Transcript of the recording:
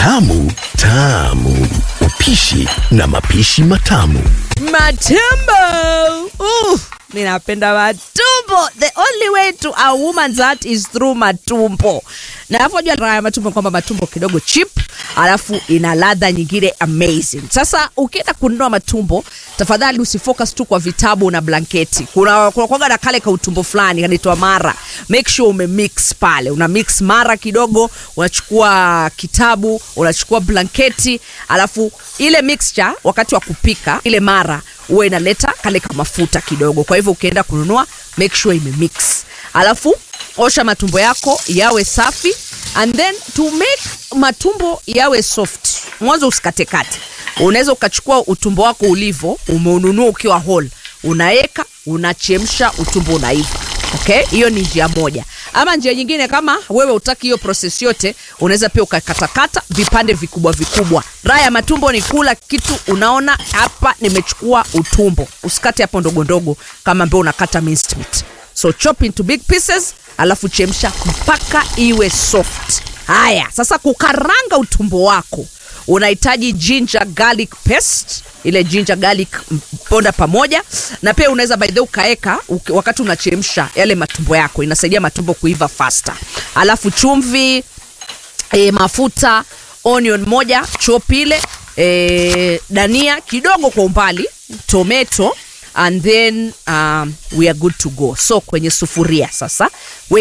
Tamu tamu, upishi na mapishi matamu. Matumbo. Uh, ninapenda matumbo. The only way to a woman's heart is through matumbo. Na alafu jua raha ya matumbo kwamba matumbo kidogo cheap, alafu ina ladha nyingine amazing. Sasa ukienda kununua matumbo, tafadhali usifocus tu kwa vitabu na blanketi. Kuna kuna kwaga na kale ka utumbo fulani kanaitwa mara. Make sure ume mix pale. Una mix mara kidogo, unachukua kitabu, unachukua blanketi, alafu ile mixture wakati wa kupika ile mara huwa inaleta kale ka mafuta kidogo. Kwa hivyo ukienda kununua make sure ime mix. Alafu osha matumbo yako yawe safi and then to make matumbo yawe soft, mwanzo usikatekate. Unaweza ukachukua utumbo wako ulivo, umeununua ukiwa whole, unaweka unachemsha, utumbo unaiva. Okay, hiyo ni njia moja. Ama njia nyingine, kama wewe utaki hiyo process yote, unaweza pia ukakatakata vipande vikubwa vikubwa. Raha ya matumbo ni kula kitu unaona hapa, nimechukua utumbo, usikate hapo ndogo ndogo kama ambao unakata minced meat. So chop into big pieces, alafu chemsha mpaka iwe soft. Haya, sasa kukaranga utumbo wako unahitaji ginger garlic paste ile ginger garlic m- ponda pamoja na pia unaweza by the way ukaeka uki- wakati unachemsha yale matumbo yako inasaidia matumbo kuiva faster alafu chumvi e, mafuta onion moja chop ile e, dania kidogo kwa umbali tomato and then um, we are good to go so kwenye sufuria sasa we